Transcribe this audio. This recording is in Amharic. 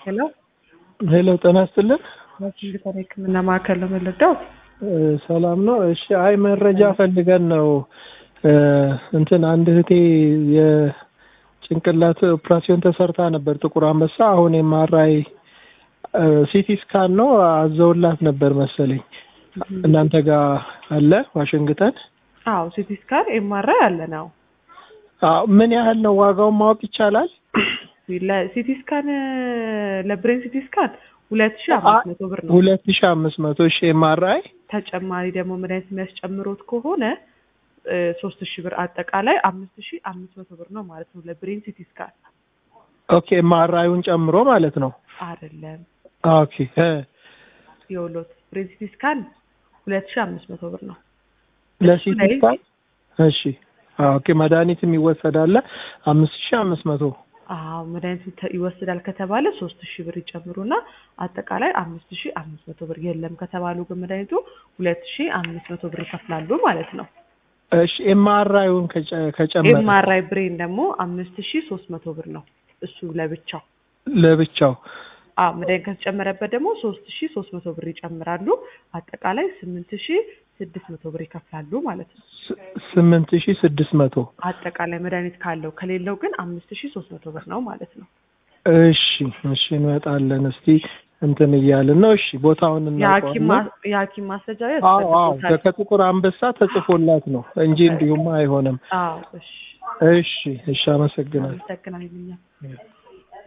ሄሎ ሄሎ ጤና ይስጥልን። ዋሽንግተን የሕክምና ማዕከል ነው የምንረዳው? እ ሰላም ነው። እሺ፣ አይ መረጃ ፈልገን ነው እ እንትን አንድ እህቴ የጭንቅላት ኦፕራሲዮን ተሰርታ ነበር ጥቁር አንበሳ። አሁን የማራይ ሲቲ ስካን ነው አዘውላት ነበር መሰለኝ። እናንተ ጋር አለ ዋሽንግተን? አዎ ሲቲ ስካን ኤምአርአይ አለ ነው። አዎ ምን ያህል ነው ዋጋውን ማወቅ ይቻላል? ለሲቲ ስካን ለብሬን ሲቲ ስካን ሁለት ሺ አምስት መቶ ብር ነው። ሁለት ሺ አምስት መቶ እሺ ኤምአርአይ ተጨማሪ ደግሞ መድኃኒት የሚያስጨምሩት ከሆነ ሶስት ሺ ብር አጠቃላይ አምስት ሺ አምስት መቶ ብር ነው ማለት ነው ለብሬን ሲቲ ስካን ኦኬ ኤምአርአይውን ጨምሮ ማለት ነው። አይደለም ኦኬ እ የውሎት ብሬን ሲቲ ስካን ሁለት ሺ አምስት መቶ ብር ነው። ለሲቲ ስካን እሺ ኦኬ መድኃኒትም ይወሰዳል አምስት ሺ አምስት መቶ አዎ መድኃኒቱ ተ- ይወስዳል ከተባለ ሶስት ሺህ ብር ይጨምሩና አጠቃላይ አምስት ሺህ አምስት መቶ ብር የለም ከተባሉ ግን መድኃኒቱ ሁለት ሺህ አምስት መቶ ብር ይከፍላሉ ማለት ነው። እሺ ኤምአርአይውን ከጨመረ ኤምአርአይ ብሬን ደግሞ አምስት ሺህ ሶስት መቶ ብር ነው እሱ ለብቻው። ለብቻው አዎ መድኃኒት ከተጨመረበት ደግሞ ሶስት ሺህ ሶስት መቶ ብር ይጨምራሉ አጠቃላይ ስምንት ሺህ ስድስት መቶ ብር ይከፍላሉ ማለት ነው። ስ- ስምንት ሺ ስድስት መቶ አጠቃላይ መድኃኒት ካለው ከሌለው ግን አምስት ሺህ ሶስት መቶ ብር ነው ማለት ነው። እሺ እሺ እንመጣለን እስቲ እንትን እያልን ነው እሺ ቦታውን የሐኪም እናውቀዋለን ማ- የሐኪም ማስረጃ አዎ አዎ ያስፈልጉታል። ከጥቁር አንበሳ ተጽፎላት ነው እንጂ እንዲሁም አይሆንም አዎ እሺ እሺ እሺ አመሰግናለሁ አመሰግናለሁ።